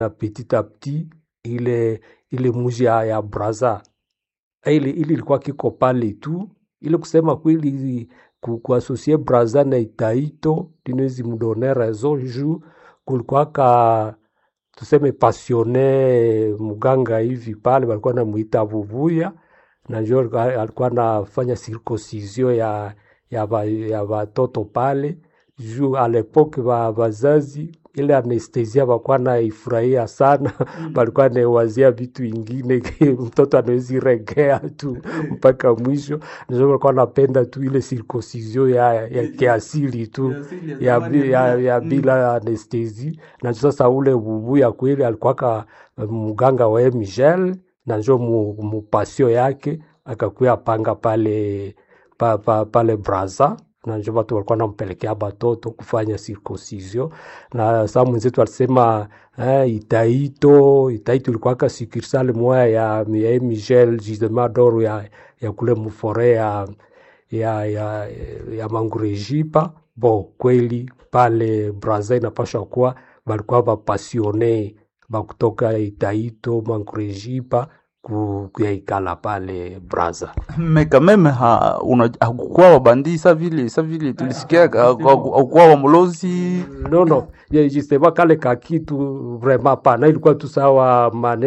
na petit a petit ile ile muji ya, ya Brazza ile ile ilikuwa kiko pale tu, ile kusema kweli ku- kuasosie Brazza na Itaito linawezi mdone raison juu kulikuwaka tuseme pasione mganga hivi pale walikuwa namuita Vuvuya na njo alikuwa alikuwa anafanya circoncision ya ya ba, ya watoto pale juu alepoke ba wazazi ile anestesia walikuwa naifurahia sana walikuwa anawazia vitu ingine mtoto anawezi regea tu mpaka mwisho ndio walikuwa napenda tu ile circoncision ya, ya kiasili tu ya, bi- ya, ya bila anestesi na sasa ule Vuvuya kweli alikuwaka mganga wa Michel na njo mu, mupasio yake akakuya panga pale pa, pa, pale Brazza na njo watu walikuwa nampelekea batoto kufanya circoncision na saa mwenzetu alisema eh, Itaito Itaito ilikuwaka sukursale moya ya, ya Michel justement d'or ya, ya kule mufore ya, ya, ya, ya Mangurejipa bo kweli pale Brazza inapasha kuwa balikuwa bapasione bakutoka Itaito Mangurejipa ku- kuyaikala pale Brazza. mais quand même ha, una, hakukuwa wabandi sa vile sa vile tulisikia hakukuwa wamulozi No, no, ye- justement kale kakitu vraiment pana ilikuwa tu sawa mane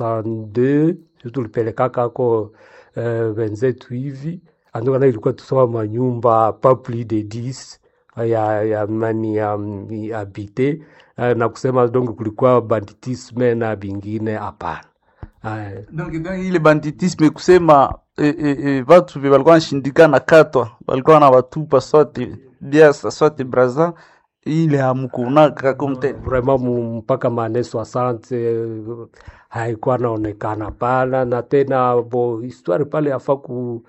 62 sio tulipelekaka ako eh, wenzetu hivi andokana ilikuwa tu sawa manyumba pas plus de 10 ya, ya mani ya, ya habite eh, na kusema donc kulikuwa banditisme na bingine hapana. Eh, donc, donc ile banditisme kusema eh, eh, eh, vatu vye walikuwa nashindikana katwa walikuwa na watupa sote biasa sote braza ile hamkuonaka komte vraiment mu- mpaka mane 60 eh, haikuwa naonekana pana na tena bo histoire pale yafa ku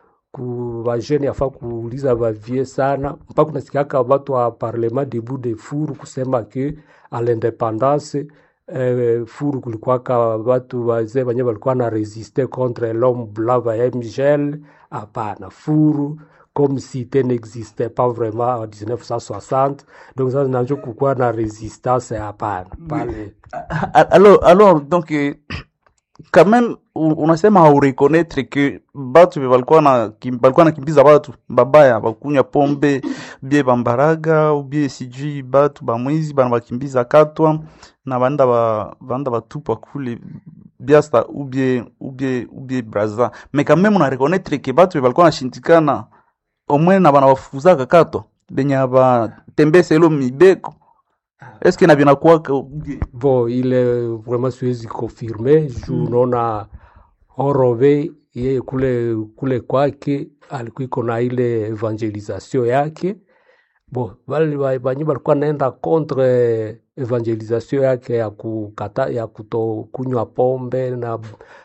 ku vajene yafa kuuliza vavie sana mpaka unasikiaka watu wa parlement debout de furu kusema ke a l'independance eh, furu kulikuwaka watu wazee wenye walikuwa na resiste contre l'homme blanc va Michel hapana furu comme cité n'existait pas vraiment en 1960 donc sasa najo kukuwa na resistance hapana pale alors, alors donc eh, quand même u- unasema haureconnaître que batu vye walikuwa na kim- walikuwa nakimbiza batu babaya bakunywa pombe bie bambaraga ubie sijui batu bamwizi bana bakimbiza katwa na banda ba banda batupa kule biasta ubie ubie ubie braza mais quand même una reconnaître que batu vye walikuwa nashindikana omwe na bana bafukuzaka katwa benye abatembesa ilo mibeko eske na binakuwaka ubie bon ile vraiment siwezi confirme juu unaona Horove yeye kule kule kwake alikuiko na ile evangelisation yake bon wale wa- banyi walikuwa naenda contre evangelisation yake ya kukata ya kutokunywa pombe na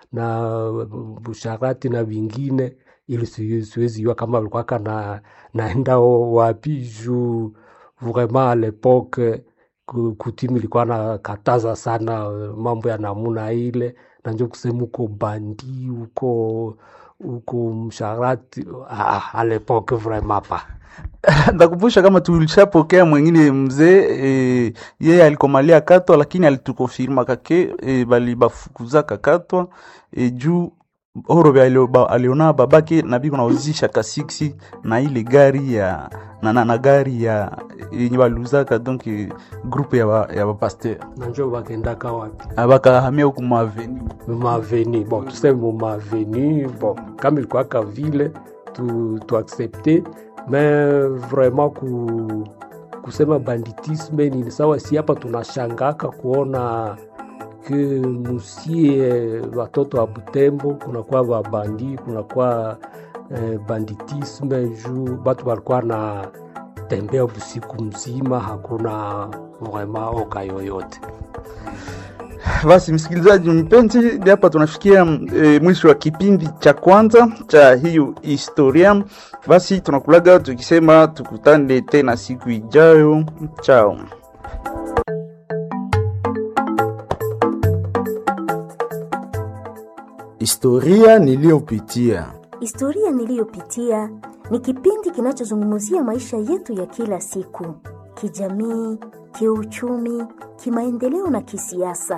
na busharati na vingine ili siwezi siwezi jua kama walikuwaka na naenda wapi juu vraiment à l'époque ku- kutimu ilikuwa nakataza sana eh, mambo ya namuna ile na njo kusema uko bandi uko uko msharati ah, à l'époque vraiment pas ndakumbusha kama tulishapokea mwingine mzee e, yeye alikomalia katwa lakini alitukonfirma kake e, bali bafukuzaka katwa e, juu orobe alio- ba- aliona babake na biko nauzisha kasiksi na ile gari ya na, na, na gari ya yenye baluzaka donc e, groupe ya ba, ya bapaster na njo bakendaka wapi bakahamia huku maveni maveni bon tuseme mu maveni bon kama ilikuwaka vile tu, tu accepte mais vraiment ku, kusema banditisme ni sawa si hapa tunashangaka kuona ke musie watoto wa Butembo kunakuwa babandi kunakuwa eh, banditisme juu batu walikuwa na tembea busiku mzima hakuna vraiment oka yoyote Basi msikilizaji mpenzi, hadi hapa tunafikia e, mwisho wa kipindi cha kwanza cha hiyo historia. Basi tunakulaga tukisema tukutane tena siku ijayo. Chao. Historia niliyopitia. Historia niliyopitia ni kipindi kinachozungumzia maisha yetu ya kila siku, kijamii, kiuchumi, kimaendeleo na kisiasa.